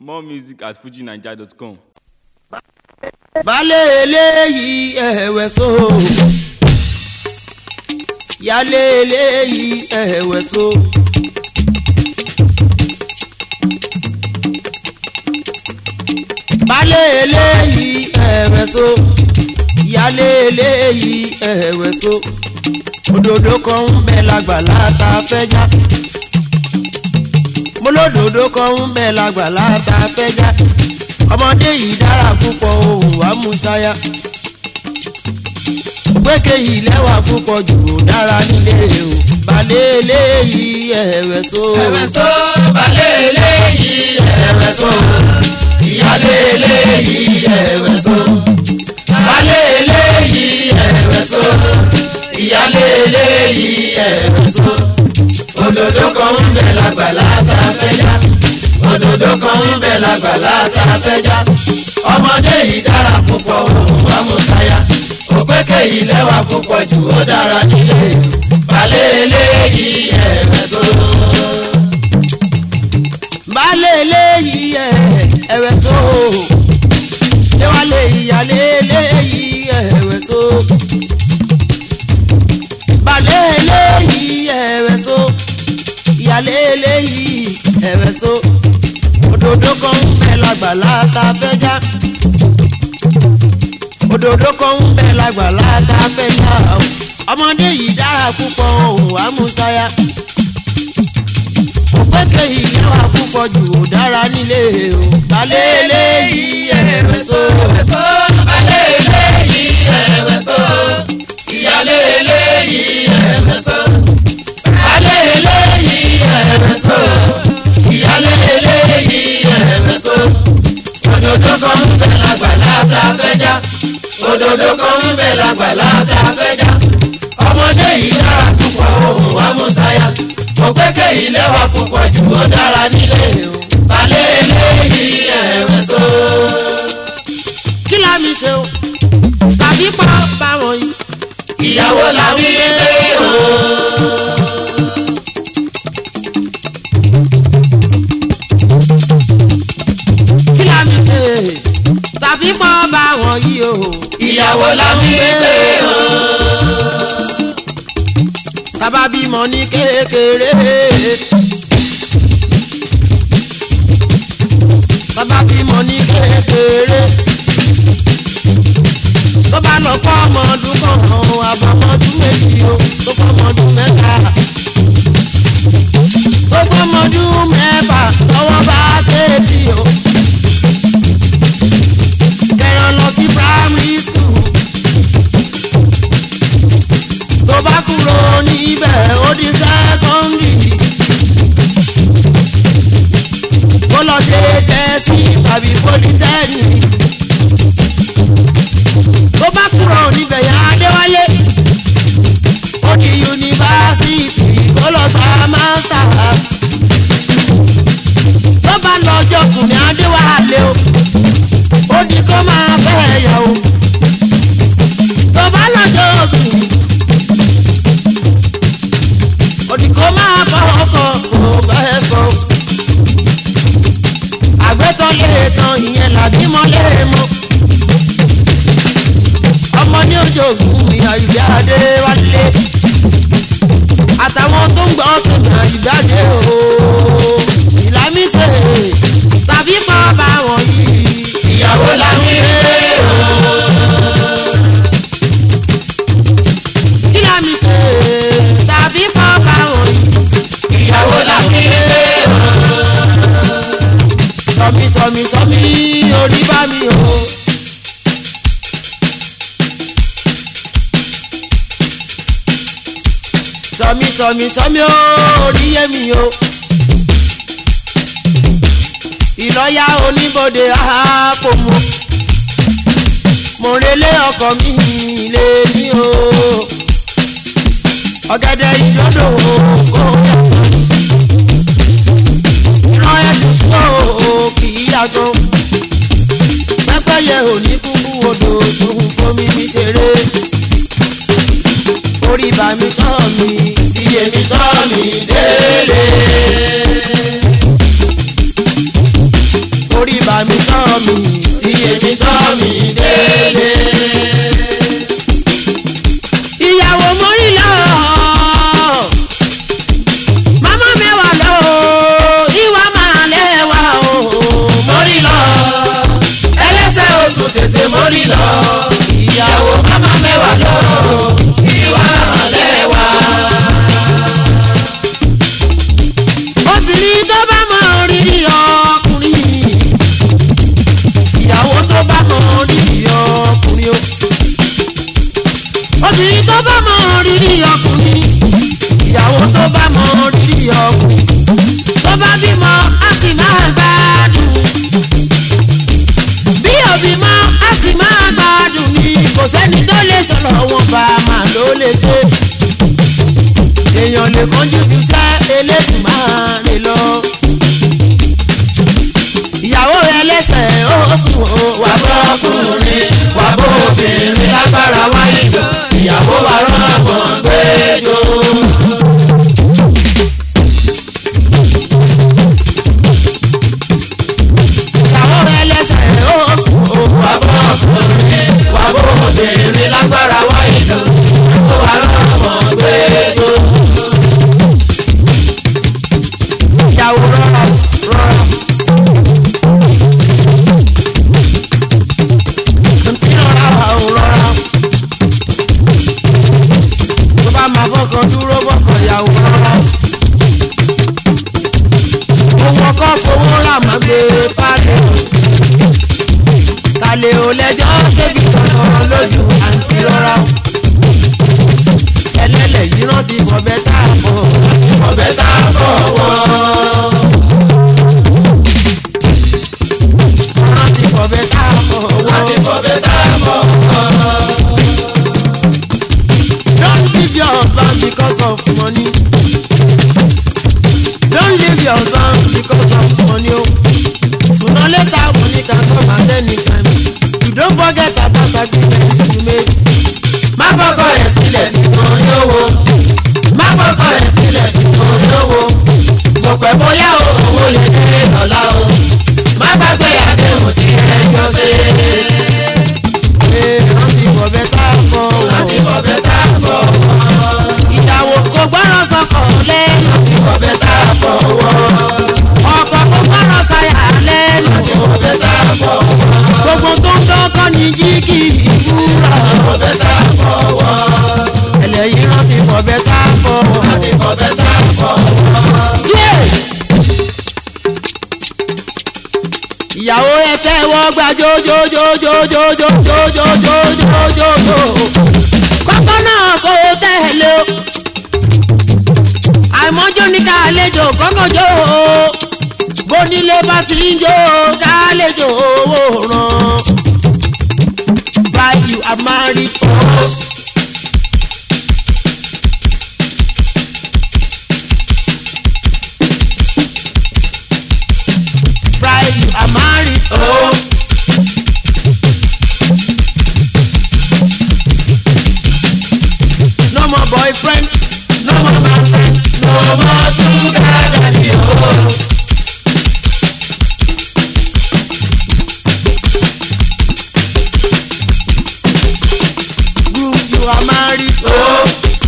more music at fujinaija.com. balẹ̀ eléyìí ẹ̀wẹ̀ so yálé eléyìí ẹ̀wẹ̀ so. balẹ̀ eléyìí ẹ̀wẹ̀ so yálé eléyìí ẹ̀wẹ̀ so òdòdó kan ń bẹ lágbàlá tá a fẹ́ já mo lódòdó kan ń bẹ lágbàlá tá a fẹ́ já ọmọdé yìí dára púpọ̀ òun wá musaya gbẹ́kẹ̀ yìí lẹ́wà púpọ̀ jù ó dára nílé o balẹ̀ eléyìí ẹ̀wẹ̀ so. ẹ̀wẹ̀ so balẹ̀ eléyìí ẹ̀wẹ̀ so ìyálé eléyìí ẹ̀wẹ̀ so balẹ̀ eléyìí ẹ̀wẹ̀ so ìyálé eléyìí ẹ̀wẹ̀ so òdòdó kan ń bẹ lágbàlá tá a fẹ́ já òdòdó kan ń bẹ lágbàlá tá a fẹ́ já ọmọdé yìí dára púpọ̀ òun wá mú sáyà òpékè yìí lẹ́wà púpọ̀ jù ó dára nílé balẹ̀ eléyìí ẹ̀wẹ̀ so. balẹ̀ eléyìí ẹ̀wẹ̀ so léwálé ìyálé eléyìí ẹ̀wẹ̀ so balẹ̀ eléyìí ẹ̀wẹ̀ so ìyálé eléyìí ẹ̀wẹ̀ so òdòdó kan ń bẹ lágbàlá tá a fẹ́ já òdòdó kan ń bẹ lágbàlá tá a fẹ́ já ọmọdé yìí dára púpọ̀ òun wá mú sáyà òpèkè yìí lẹ́wà púpọ̀ jù ó dára nílé o balẹ̀ eléyìí ẹ̀wẹ̀ so. ẹ̀wẹ̀ so balẹ̀ eléyìí ẹ̀wẹ̀ so ìyálé eléyìí ẹ̀wẹ̀ so balẹ̀ eléyìí ẹ̀wẹ̀ so ìyálé eléyìí ẹ̀wẹ̀ so òdòdó kan ń bẹ lágbàlá tá a fẹ́ já òdòdó kan ń bẹ lágbàlá tá a fẹ́ já ọmọdé yìí dára púpọ̀ òun wá mú sáyà òpèkè yìí lẹ́wà púpọ̀ jù ó dára nílé o balẹ̀ eléyìí ẹ̀wẹ̀ so. kí la mi ṣe o tàbí pa báwọn yìí. ìyàwó la wí pé o. kí la mi ṣe tàbí pa báwọn yìí o. ìyàwó la wí pé o. tábà bímọ ní kékeré. tábà bímọ ní kékeré. tó bá lọ kọ́ ọmọ ọdún kan àbọ̀mọdún méjì o tó kọ́ ọmọ ọdún mẹ́ta. tó kọ́ ọmọ ọdún mẹ́fà lọ́wọ́ bá tètè o. kẹran lọ sí primary school. tó bá kúrò níbẹ̀ ó di secondary. kó lọ ṣe ṣẹ́ẹ̀sì tàbí polytechnic tó bá kúrò níbẹ̀ yẹn adéwálé ó di yunifásitì kó lọ gba masters tó bá lọ jọkùnrin adéwálé o ó di kó máa bẹ́ẹ̀ yà o tó bá lọ jọkùnrin ó di kó máa bọ́ ọkọ̀ kó bẹ́ẹ̀ sọ àgbẹ̀tọ̀ lè tán ìyẹn làdímọ́ lè mọ́ ọmọ ní ojoògùn ìyá ìgbé adé wálé àtàwọn tó ń gbọ́ sọ̀nà ìgbàdé o ìlàmísè tàbí kọ́ bá wọn yìí. ìyàwó la wí pé o. ìlàmísè tàbí kọ́ bá wọn yìí. ìyàwó la wí pé o. sọmi sọmi sọmi orí bá mi o. sọmi sọmi sọmi orí yé mi o. ìlọ́yà oníbodè àpò mu. mo relé ọkọ mi lé mi o. ọ̀gẹ̀dẹ̀ ìdodo o ìran ẹ̀sùn fún o kì í yàtọ̀. pẹ́pẹ́yẹ ò ní kúkú odò tó ń fomi mi ṣeré. orí bá mi sọ mi iye mi sọ mi délé. orí bá mi tọ́ mi tí èmi sọ mi délé. ìyàwó mórí lọ màmá mẹ́wàá lọ ìwà máa lẹ́wà o mórí lọ ẹlẹ́sẹ̀ oṣù tètè mórí lọ ìyàwó mama mẹ́wàá lọ ìwà lẹ́wà. obìnrin tó bá mọ rírì ọkùnrin ìyàwó tó bá mọ rírì ọkùnrin o obìnrin tó bá mọ rírì ọkùnrin ìyàwó tó bá mọ rírì ọkùnrin tó bá bímọ á sì máa gbádùn bí òbí mọ á sì máa gbádùn ni kò sẹ́ni tó lè sọ̀rọ̀ wọn bá a máa ló lè ṣe èèyàn lè kánjú ju sẹ́ elédùnmáà lọ. ìyàwó rẹ lẹ́sẹ̀ ó sùn ó wà wà bọ́ ọkùnrin wà bọ́ obìnrin lágbára wáyé jọ ìyàwó wa rọ́ọ̀mọ́ gbẹ́jọ́. ìyàwó rẹ lẹ́sẹ̀ ó sùn ó wà wà bọ́ ọkùnrin wà bọ́ obìnrin lágbára wáyé jọ ìyàwó wa rọ́ọ̀mọ́ gbẹ́jọ́. ìyàwó rọra rọra. ntí rọra wà ó rọra. tó bá máa fọkàn dúró fọkàn ìyàwó rọra. owó ọkọ fowó rà má gbé pálí. kàlẹ́ ò lẹ́jọ́ débi kankan lójú àǹtí rọra. ẹlẹ́lẹ̀ yìí rántí fọ̀bẹ́ tá a fọ̀. ọbẹ̀ tá a fọwọ́. rántí fọ̀bẹ́ tá a fọ̀. láti fọbẹ̀ tá a fọwọ́. Don't leave your husband because of money. Don't leave your husband because of money. Oh. Sooner or later, money can come at any time. You don't forget about agreement you made. má fọkọ ẹ̀ sílẹ̀ títún yówó. má fọkọ ẹ̀ sílẹ̀ títún yówó. mo pẹ́ bóyá o, owó lè dé lọ́la o. má gbàgbé àdéhùn tí ẹ jọ ṣe. Ee, rántí bọ̀bẹ̀ tá a fọ̀ láti wọ̀. fọbẹ̀ tá a fọwọ́. Ìyàwó kò gbọ́dọ̀ sọkọ̀ lẹ́nu. láti fọbẹ̀ tá a fọwọ́. Ọkọ̀ kò gbọ́dọ̀ sáyà lẹ́nu. láti fọbẹ̀ tá a fọwọ́. Gbogbo tó ń dọ́kọ́ ní jígì ìwúrà. fọbẹ̀ tá a fọwọ́. Ẹlẹ́yìn rántí bọ̀bẹ̀ tá a fọ̀ wọ̀. láti fọbẹ̀ tá a fọwọ́. Yeah. ìyàwó ẹ tẹ́wọ́ gbà jójójójójójójójójójójójó kọ́kọ́ náà kò tẹ̀lé o àìmọ́jó ní ká àlejò kọ́kọ́ jó o bónílé bá ti ń jó ká àlejò owó ràn buy you a married oh. buy you a married oh. No more boyfriend, no more man friend, no more sugar daddy o. group you are married Oh.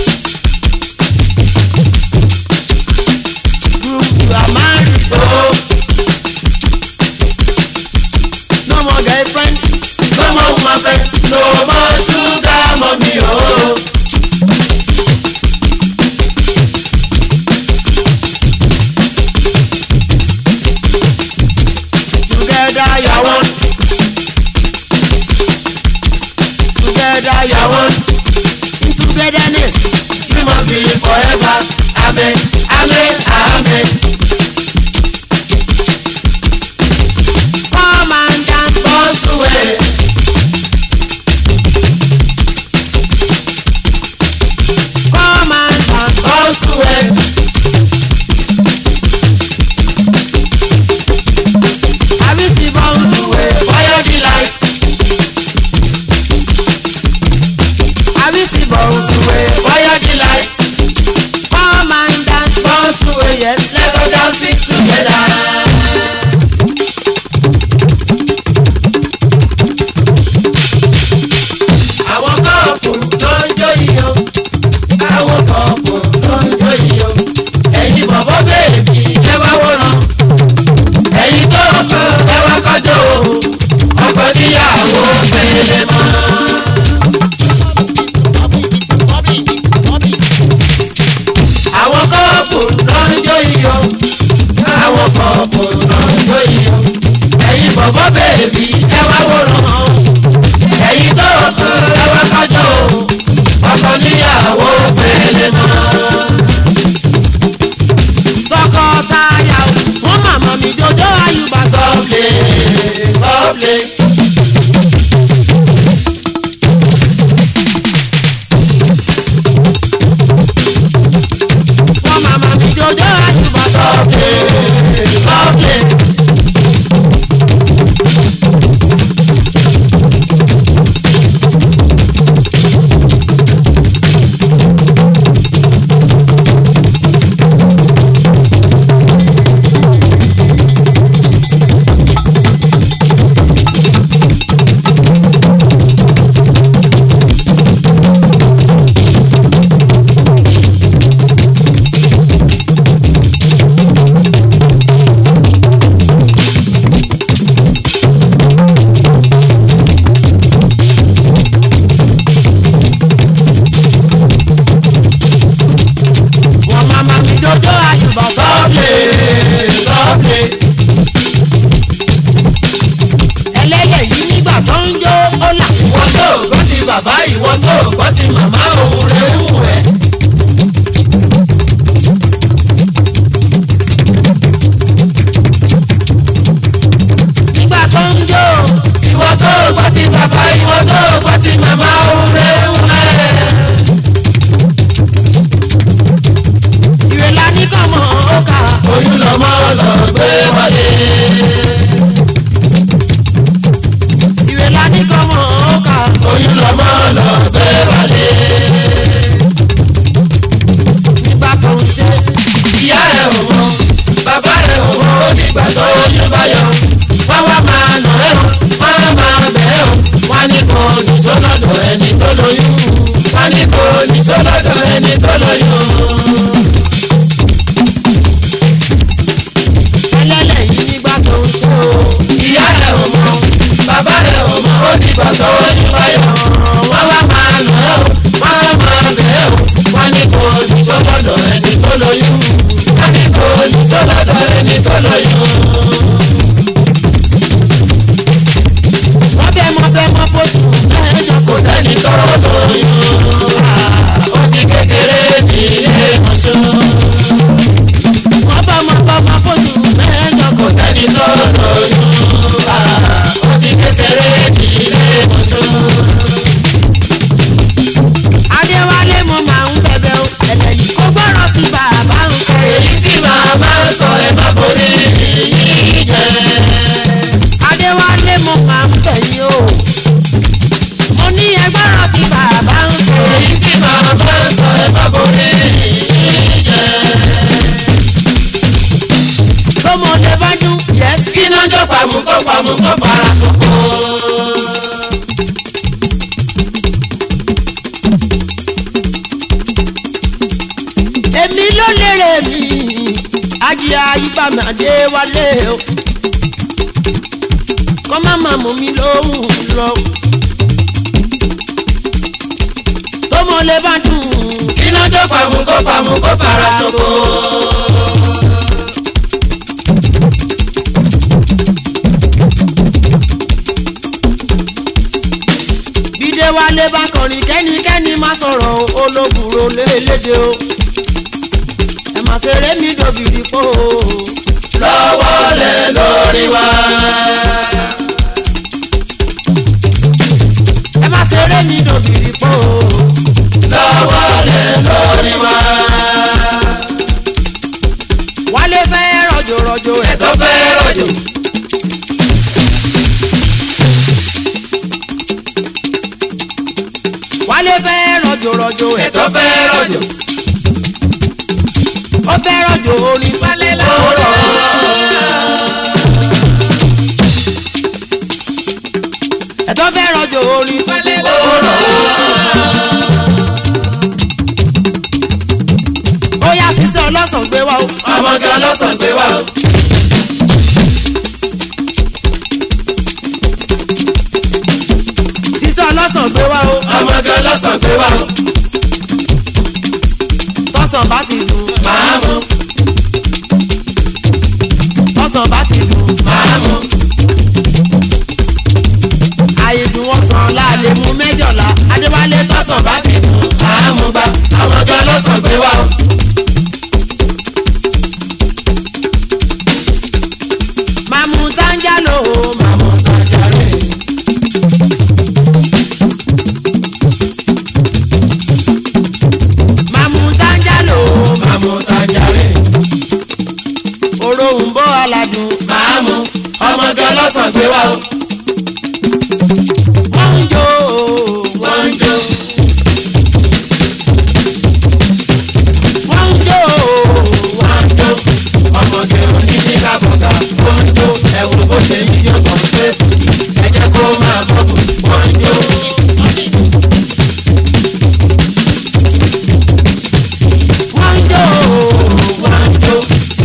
group you are married Oh. no more girlfriend, no more woman friend no more sugar mummy o. together you are one. Together you are one. In togetherness, we must be forever amen amen amen. come and dance. Bọ́sùwẹ̀ níyàwó pélé mọ́. àwọn kọ́ọ̀pù náà ń jó iyọ̀ àwọn kọ́ọ̀pù náà ń jó iyọ̀ ẹ̀yin bọ̀bọ̀ bèbí ẹ wá wòran ẹ̀yin tó ẹ wá kájọ ọkọ níyàwó pélé mọ́. tọkọtaya o wọn màmá mi jọjọ àyùbá sọ. sọ́ọ̀lẹ̀ sọ́ọ̀lẹ̀. wọn màmá mi jọjọ àyùbá sọ. sọ́ọ̀lẹ̀ sọ́ọ̀lẹ̀. wọn màmá mi jọjọ àyùbá sọ. sọ́ọ̀lẹ̀ sọ́ọ̀lẹ̀. ẹlẹ́yẹ̀ yìí nígbà tó ń jó ó là. ìwọ tó gbọ́ ti bàbá ìwọ tó gbọ́ ti màmá òun rẹ̀ ń wù ẹ́. nígbà tó ń jó ìwọ tó gbọ́ ti bàbá ìwọ tó gbọ́ ti màmá òun rẹ̀ ń wù ẹ́. ìwé la ní kọ́ mọ́ ó kà. oyún lọmọ lọ gbé wọlé. ìwé la ní kọ́ mọ́ ó kà. oyún lọmọ lọ gbé wọlé. nígbà tó ń ṣe ìyá rẹ̀ ò mọ bàbá rẹ̀ ò mọ ó nígbà tó oyún bá yọ. wọ́n wá máa nà ẹ́ o wọ́n á máa bẹ̀ ẹ́ o. wọ́n á ní kò ní sólọ́dọ̀ ẹni tó lóyún. wọ́n á ní kò ní sólọ́dọ̀ ẹni tó lóyún. ẹlẹ́lẹ̀ yìí nígbà tó ń ṣe o. ìyá rẹ̀ ò mọ bàbá rẹ̀ ò mọ ó nígbà tó oyún bá yọ. wọ́n wá máa nà ẹ́ o wọ́n á máa bẹ̀ ẹ́ o. wọ́n á ní kò ní sólọ́dọ̀ ẹni tó lóyún. wọ́n á ní kò ní sólọ́dọ̀ ẹni tó lóyún. wọ́n fẹ́ mọ fẹ́ mọ fóṣù mẹ́jọ kò sẹ́ni tó lóyún ó ti kékeré ní ilé mọ́ṣú wọ́n bá mọ bá mọ fóṣù mẹ́jọ kò sẹ́ni tó lóyún ó ti kékeré ní ilé mọ́ṣú. adéwálé mo máa ń bẹ̀bẹ̀ o ẹ̀lẹ́ yìí kó gbọ́rọ̀ tí bàbá ń fẹ́. èyí tí màmá ń sọ ẹ má borí yìí jẹ. adéwálé mo máa ń bẹ̀ yín o. mo ní ẹgbọ́rọ̀ tí bàbá ń fẹ́. èyí tí màmá ń sọ ẹ má borí yìí jẹ. tọmọdé bá dún yẹs. iná jọ pàmùkọ́ pàmùkọ́ fara sọ̀kò. èmi ló lérè mi ajíya ibàmì adéwálé o. kọ́ má má mú mi lóhùn lọ. tọmọdé bá dún iná jọ pàmùkọ́ pàmùkọ́ fara sọ̀kò. bídé wálé bá kọrin kẹ́nikẹ́ni má sọ̀rọ̀ o, olóbùrò lélédè o ẹ má ṣeré mi dòbìrì pò o lọ́wọ́ lẹ lórí wa. ẹ má ṣeré mi dòbìrì pò o lọ́wọ́ lẹ lórí wa. wálé fẹ́ rọ̀jò rọ̀jò ẹ̀ tó fẹ́ rọ̀jò. wálé fẹ́ rọ̀jò rọ̀jò ẹ̀ tó fẹ́ rọ̀jò. ó fẹ́ rọ̀jò orin falẹ̀ láwùrọ̀ ẹ̀ tó fẹ́ rọ̀jò orin falẹ̀ láwùrọ̀ ó yá sísẹ́ ọlọ́sàn gbé wá o. ọmọge ọlọ́sàn gbé wá o. ọlọ́sàn gbé wá o ọmọge ọlọ́sàn gbé wá o tọ́sàn bá ti dùn máa mú tọ́sàn bá ti dùn máa mú àyè dùn wọ́n sàn láàlè mú mẹ́jọ̀lá adéwálé tọ́sàn bá ti dùn máa mú gbá ọmọge ọlọ́sàn gbé wá o màmú táńjálò máa mú tajàre màmú táńjálò máa mú tajàre òróǹbó aládùn máa mú ọmọge ọlọ́sàn gbé wá o wọ́n ń jó wọ́n ń jó wọ́n ń jó wọ́n ń jó ọmọge òní ní kábọ̀tà wọ́n ń jó ẹ̀wù bó ṣe ń yíyọ kàn séèfù ẹ jẹ́ kó máa bọ́bù wọ́n ń jó. wọ́n ń jó wọ́n ń jó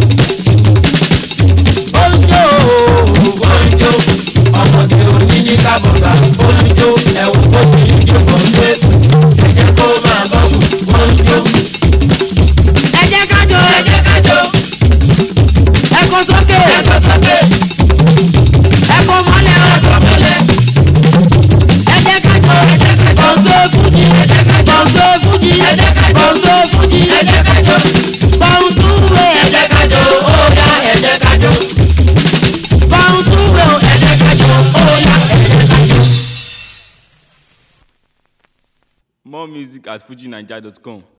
ó ń jó wọ́n ń jó ọmọge òní ní kábọ̀tà wọ́n ń jó ẹ̀wù bó ṣe ń yíyọ kàn séèfù ẹ jẹ́ kó máa bọ́bù wọ́n ń jó. ẹ jẹ́ ká jó ẹ jẹ́ ká jó ẹ kó sókè ẹ kọ́ sókè ẹ kó mọ́lẹ̀ ẹ kọ́ mọ́lẹ̀ ẹ jẹ́ ká jó ẹ jẹ́ ká jó kọ̀ǹsó fújì ẹ jẹ́ ká jó kọ̀ǹsó fújì ẹ jẹ́ ká jó kọ̀ǹsó fújì ẹ jẹ́ ká jó fọ̀ǹsúwé ẹ jẹ́ ká jó ó yá ẹ jẹ́ ká jó fọ̀ǹsúwé ẹ jẹ́ ká jó ó yá ẹ jẹ́ ká jó. More music at fujinaija.com.